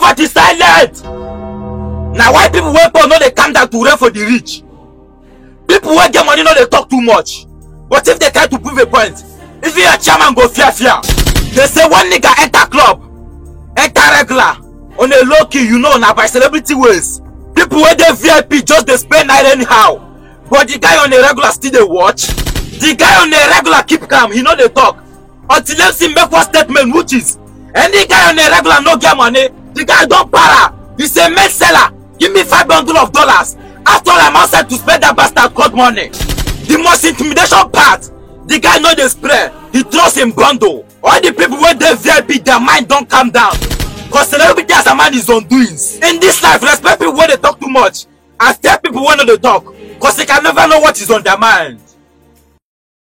poverty silent na why people wey poor no dey calm down to rain for the rich people wey get money no dey talk too much but if they try to prove a point if your chairman go fear fear they say one nigga enter club enter regular on a low key you know na by celebrity ways people wey dey vip just dey spend night anyhow but the guy on a regular still dey watch the guy on a regular keep calm he no dey talk until dem see make one statement which is any guy on a regular no get money the guy don para he say make seller give me five bundle of dollars after all i'm outside to spend that bastard cold money the most intimidation part the guy no dey spray he trust him bundle all the people wey dey vip their mind don calm down cause celebrity as a man is on doings in this life respect people wey dey talk too much and tell people wey no dey talk cause they can never know what is on their mind